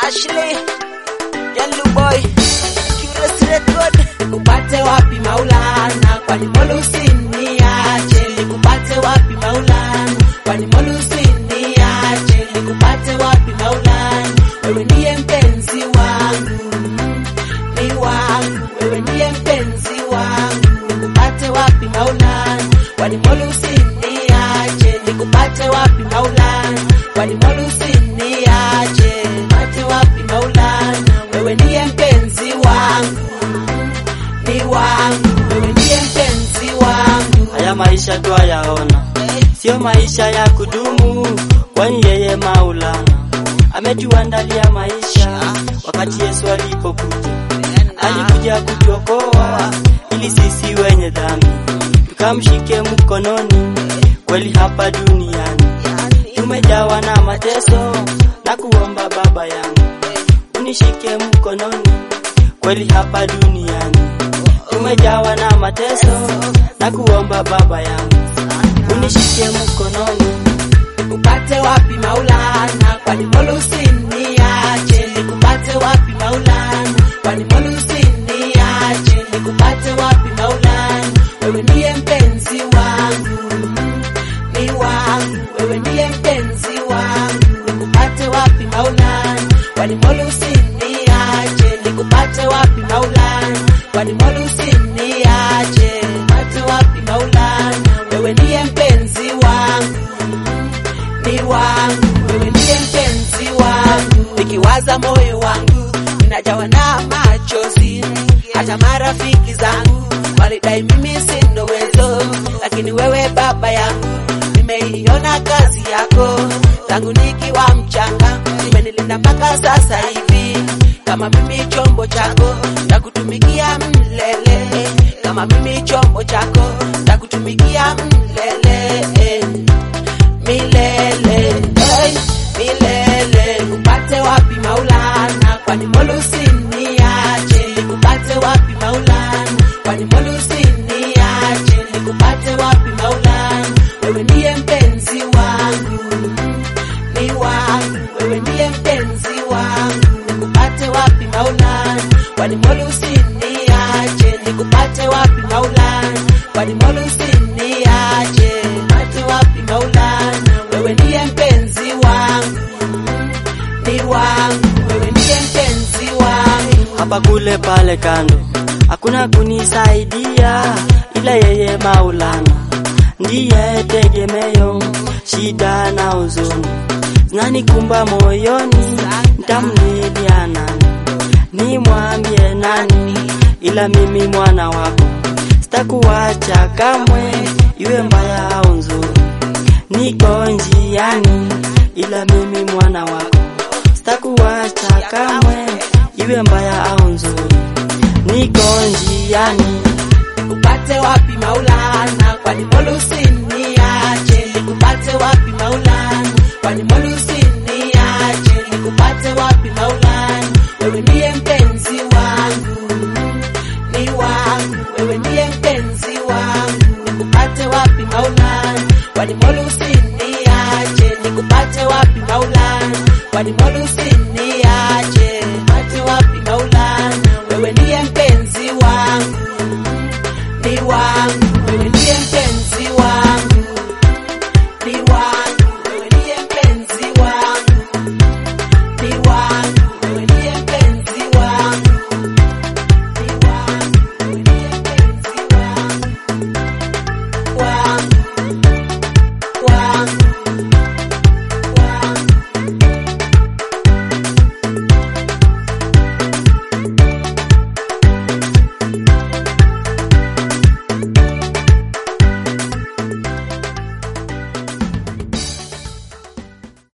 Ashley, Yellow Boy, Curious Record. Nikupate wapi Maulana, kwani Molusi niache. Nikupate wapi Maulana, kwani Molusi niache. Nikupate wapi Maulana, wewe ndiye mpenzi wangu, ni wangu, wewe ndiye mpenzi wangu. Nikupate wapi Maulana, kwani Molusi niache. Nikupate wapi Maulana, kwani Molusi niache. Nikupate wapi Maulana, wewe ndiye mpenzi wangu ni wangu, wewe ndiye mpenzi wangu. Haya maisha twayaona, sio maisha ya kudumu, kwani yeye Maulana ametuandalia maisha. Wakati Yesu alipokuja, alikuja kutuokoa ili sisi wenye dhambi tukamshike mkononi. Kweli hapa duniani tumejawa na mateso, na kuomba Baba yangu unishike mkononi. Kweli hapa duniani tumejawa na mateso, na kuomba Baba yangu unishike mkononi. Nikupate wapi Maulana, kwani Molusi niache. Nikupate wapi Maulana, kwani Molusi niache. Nikupate wapi Maulana, wewe ndiye mpenzi wangu, ni wangu, wewe ndiye mpenzi wangu. Nikupate wapi Maulana, kwani Molusi niache. Nikupate wapi Maulana, kwani Molusi niache. Nikupate wapi Maulana, wewe ndiye mpenzi wangu ni wangu, wewe ndiye mpenzi wangu. Nikiwaza moyo wangu ninajawa na machozi, hata marafiki zangu walidai mimi sina uwezo, lakini wewe Baba yangu nimeiona kazi yako tangu nikiwa mchanga, umenilinda mpaka sasa hivi. Kama mimi chombo chako takutumikia mlele, kama mimi chombo chako takutumikia mlele milele hey, milele nikupate wapi Maulana, kwani Molusi niache. Nikupate wapi Maulana, kwani Molusi niache. Nikupate wapi Maulana, wewe ndiye mpenzi wangu, ni wangu, wewe ndiye mpenzi wangu. Nikupate wapi Maulana, kwani Molusi niache. Nikupate wapi Maulana, kwani Molusi niache. Nikupate wapi Maulana, wewe ndiye mpenzi wangu, ni wangu, wewe ndiye mpenzi wangu. hapa kule pale kando, hakuna kunisaidia ila yeye Maulana ndiye tegemeo. Shida na huzuni zinanikumba moyoni, nitamlilia nani? Nimwambie nani? Ila mimi mwana wako sitakuacha kamwe, iwe mbaya au nzuri, niko njiani, ila mimi mwana wako sitakuacha kamwe, iwe mbaya au nzuri, niko njiani. Nikupate wapi Maulana, kwani Molusi niache. Nikupate wapi Maulana, kwani Molusi